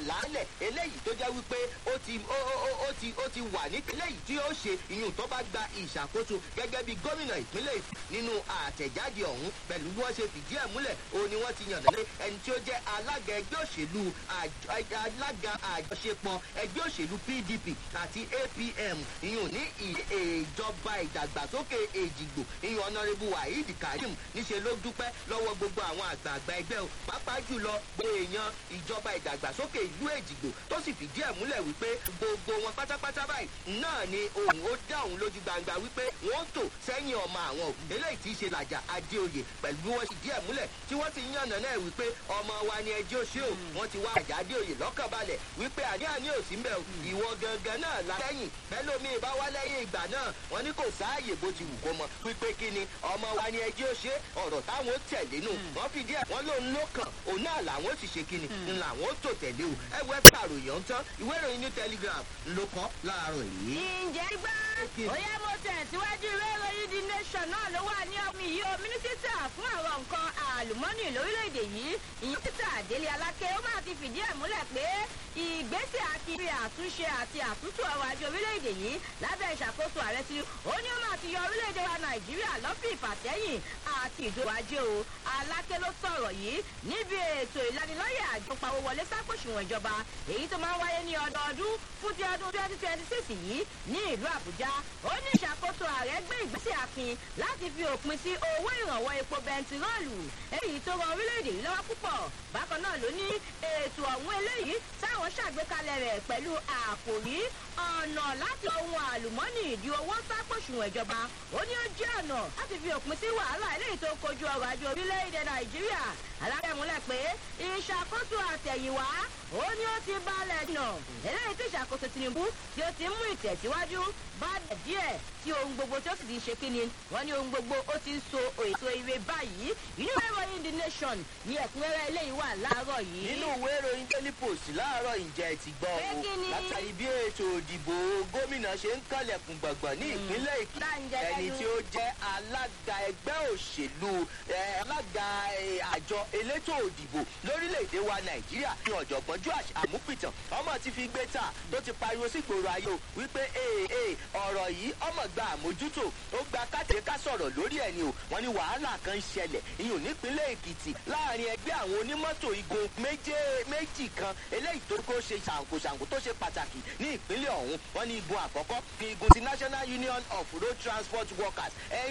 àlàálẹ̀ eléyìí tó jẹ́ wípé ó ti ó ó ó ti ó ti wà ní eléyìí tí ó ṣe ìyún tó bá gba ìṣàkóso gẹ́gẹ́ bí gómìnà ìpínlẹ̀ nínú àtẹ̀jáde ọ̀hún pẹ̀lú bí wọ́n ṣe fìdí ẹ̀ múlẹ̀ òun ni wọ́n ti yàn lé ẹni tí ó jẹ́ alága ẹgbẹ́ òṣèlú alága àjọṣepọ̀ ẹgbẹ́ òṣèlú pdp àti apm ìyún ní ìjọba ìdàgbàsókè èjìgbò ìyún ọ̀nàrẹ́bù waheed karim níṣẹ́ ló dúpẹ́ lọ́wọ́ gbogbo àwọn àgbààgbà ẹgbẹ́ o pàápàá jùlọ èèyàn ìjọba ìdàgbàsókè ìlú èjìgbò tó sì fìdí ẹ̀ múlẹ̀ wípé gbogbo wọn pátápátá báyìí náà ni òun ó dá òun lójú gbangba wípé wọ́n tò sẹ́yìn ọmọ àwọn eléyìí tí í ṣe làjà adéoyè pẹ̀lú bí wọ́n sì díẹ̀ múlẹ̀ tí wọ́n ti yànnà náà wípé ọmọ wa ni ẹjọ́ ṣé o wọ́n ti wá àjà adéoyè lọ́kàn balẹ̀ wípé àní àní ò sí mbẹ́ o ìwọ gangan náà la lẹ́yìn bẹ́lómi bá wá lẹ́yìn ìgbà náà wọ́n ní kò sáàyè bó ti wù kó mọ wípé kí ni ọmọ wa ni ẹjọ́ ṣe ọ̀rọ̀ táwọn ó tẹ̀lé nù wọ́n fìdí ẹ̀ wọ́n lòun ló kàn òun náà làwọn ó sì ṣe kí ni làwọn ó tò tẹ̀lé o ẹ wẹ́ pàròyìn tán ìwé ìròyìn new telegraph ló kọ́ láàárọ̀ yìí. ǹjẹ́ gbá òyà mo tẹ̀síwájú ìwé ìròyìn the nation náà ló wà ní ọmọ yìí o mínísítà fún àwọn nǹkan àlùmọ́nì lórílẹ̀‐èdè yìí ìyẹn títà délé alákẹ́ ó máa ti fìdí ẹ̀ múlẹ̀ pé ìgbésẹ̀ akiri àtúnṣe àti àtúntò ọrọ̀ ajé orílẹ̀‐èdè yìí lábẹ́ ìṣàkóso ààrẹ tí ó ní ó máa ti yọ orílẹ̀‐èdè wa nàìjíríà lọ́fì ìfàsẹ́yìn àti ìdòwò ajé o alákẹ́ ló sọ̀rọ̀ yìí níbi ètò ìlanilọ́yẹ̀ àjọ pawó wọlé sápòṣùwọ̀n ìjọba èyí tó máa ń wáyé ní ọdọọdún fún ti ọdún twenty twenty six yìí ní ìlú àbújá ó ní ìṣàkóso ààrẹ gbé ìgbésẹ̀ akin láti fi òpin sí owó ìrànwọ́ epo bẹntiróòlù èyí tó rọ orílẹ̀-èdè yìí lọ́wọ́ púpọ̀ bákan náà ló ní ètò ọ̀hún eléyìí táwọn ṣàgbékalẹ̀ rẹ̀ pẹ̀lú àkòrí ọ̀nà láti ohun àlùmọ́nì ìdí owó sápòṣùwọ̀n ìjọba ó ní ó jẹ́ ọ̀nà láti fi òpin sí wàhálà eléyìí tó kojú ọrọ̀ ajé orílẹ̀-èdè nàìjíríà alábẹ́múlẹ̀ pé ìṣàkóso àtẹ̀yìnwá ó ní ó ti balẹ̀ nà eléyìí tí ìṣàkóso tinubu tí ó ti ń mú ìtẹ̀síwájú bá dẹ̀ díẹ̀ tí ohun gbogbo tí ó sì ti ṣe kíni wọ́n ní ohun gbogbo ó ti ń so èso ire báyìí inú ìwé ìròyìn the nation ní ẹ̀kúnrẹ́rẹ́ eléyìí wà láàárọ̀ yìí. nínú ìwé ìròyìn daily post láàárọ̀ ìjẹ́ ti gbọ́ Pé o kí ni? látàrí bí ètò òdìbò gómìnà ṣe ń kànlẹ̀kùn gbọ̀ngbọ̀n ní ìpínlẹ̀ èkìtì Láǹjẹ́ ẹni lẹ́nu. tí ó jẹ́ alága ẹgbẹ́ òṣèlú eh, alága eh, àjọ elétò òdìbò lórílẹ̀‐èdè wa nàìjíríà ní ọ̀jọ̀gbọ́n joash amúpìtàn ọmọ ti fi gbé ta tó ti pariwo sí gbòòrò ayé o wípé ee ee ọ̀rọ̀ yìí ọmọ gba àmójútó ó gba káàkiri ká sọ̀rọ̀ lórí ẹ̀ ni o wọ́n ní wàhálà kan ń ṣẹlẹ̀ ìyún nípínlẹ̀ èkìtì láàrin ẹgbẹ́ àwọn onímọ́tò igun méje méjì kan eléyìí tó kó ṣe ṣàǹkóṣàǹkó tó ṣe pàtàkì ní ìpínlẹ̀ ọ̀hún wọ́n ní igun àkọ́kọ́ ní igun ti national union of road transport workers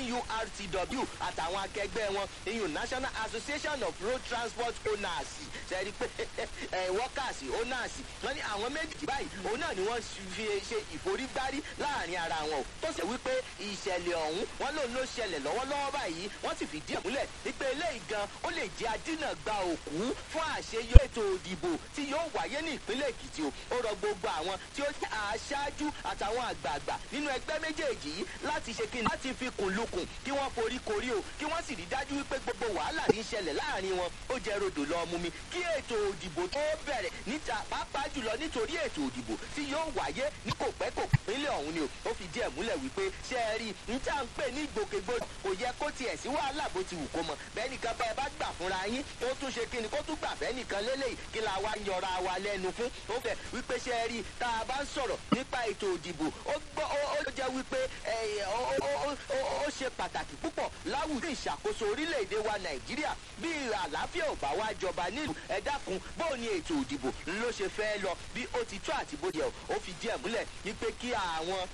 nurtw àtàwọn akẹgbẹ́ wọn ìyún national association of road transport owners ṣẹ́ni pé ẹ, workers owners wọ́n ní àwọn méjì báyìí òun náà ni wọ́n fi ṣe ìforígbárí láàrin ara wọn o tó ṣe wípé ìṣẹ̀lẹ̀ ọ̀hún wọ́n lòun ló ṣẹlẹ̀ lọ́wọ́lọ́wọ́ báyìí wọ́n sì fìdí ẹ̀ múlẹ̀ wípé eléyìí gan ó lè jẹ́ adínà gba òkú fún àṣeyọ ètò òdìbò tí yóò wáyé ní ìpínlẹ̀ èkìtì o ó rọ gbogbo àwọn tí ó jẹ́ aṣáájú àtàwọn àgbààgbà nínú ẹgbẹ́ méjèèjì yìí láti ṣe kí ni láti fi kùn lukùn kí wọ́n forí korí o kí wọ́n sì rí dájú wípé gbogbo wàhálà tí ń ṣẹlẹ̀ láàrin wọn ó jẹ́ rodò lọ mú mi kí ètò òdìbò tó bẹ̀rẹ̀ níta pàápàá jùlọ nítorí ètò òdìbò tí yóò wáyé ní kò pẹ́ kò pínlẹ̀ ọ̀hún ni o ó fi díẹ̀ múlẹ̀ wípé ṣe é rí n tá à ń pè ní ìgbòkègbodò kò yẹ kó tiẹ̀ sí wàhálà bó ti wù kó mọ bẹ́ẹ̀ nìkan bá ẹ bá gbà fúnra yín ó tún ṣe kí ni kó tún gbà bẹ́ẹ̀ nìkan lélẹ́yìí kí la wá ń yọra wa lẹ́nu fún ó fẹ́ wípé ṣe é rí tá a bá ń sọ̀rọ̀ nípa ètò òdìbò ó gbọ́ ó ó jẹ́ wípé ẹ, ó ó- ó- ó- ó ṣe pàtàkì púpọ̀ láwùjọ ìṣàkóso orílẹ̀-èdè wa nàìjíríà bí àlàáfíà ò bá wá jọba nílùú ẹ dákun bó ni ètò òdìbò ló ṣe fẹ́ lọ bí ó ti tó àti bó yẹ ó fi díẹ̀ múlẹ̀ wípé kí àwọn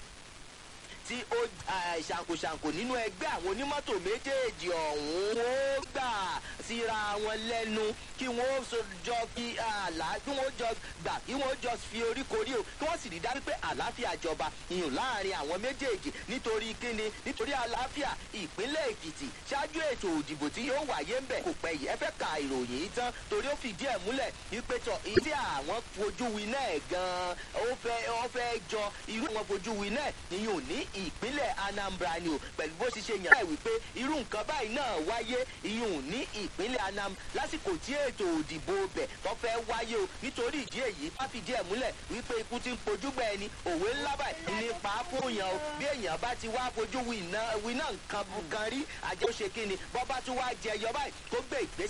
tí ó ah, ṣàǹkóṣàǹkó nínú ẹgbẹ́ àwọn onímọ́tò méjèèjì ọ̀hún ó gbà síra wọn lẹ́nu kí wọ́n so jọ kí àlá kí wọ́n jọ gbà kí wọ́n jọ fi oríkorí o kí wọ́n sì rí dájú pé àlàáfíà jọba ìyún láàrin àwọn méjèèjì nítorí kíni nítorí àlàáfíà ìpínlẹ̀ èkìtì ṣáájú ètò òdìbò tí yóò wáyé ń bẹ̀ kò pẹ́ yìí ẹ fẹ́ ka ìròyìn yìí tán torí ó fìdí ẹ̀ múlẹ̀ wípé tọ̀ èyí tí àwọn fojú winá ẹ̀ gan-an ó fẹ́ ó fẹ́ jọ irú àwọn fojú winá ẹ̀ ìyún ní ìpínlẹ̀ anambra ni o pẹ̀lú bó ṣe ṣe yàn láì wípé irú nǹkan báyìí náà wáyé ìyún ní ìpínlẹ̀ anam lásìkò tí ètò òdìbò bẹ̀ tó fẹ́ wáyé o nítorí ìdí èyí wá fìdí ẹ̀ múlẹ̀ wípé ikú ti ń pojú gbẹ ẹni òwe ńlá báyìí nípa fóòyàn o bí èèyàn bá ti wá fojú winá winá nǹkan kan rí àjẹ́ ó ṣe kí ni bọ́ bá tún wá jẹyọ báyìí tó gbé ìgbésẹ̀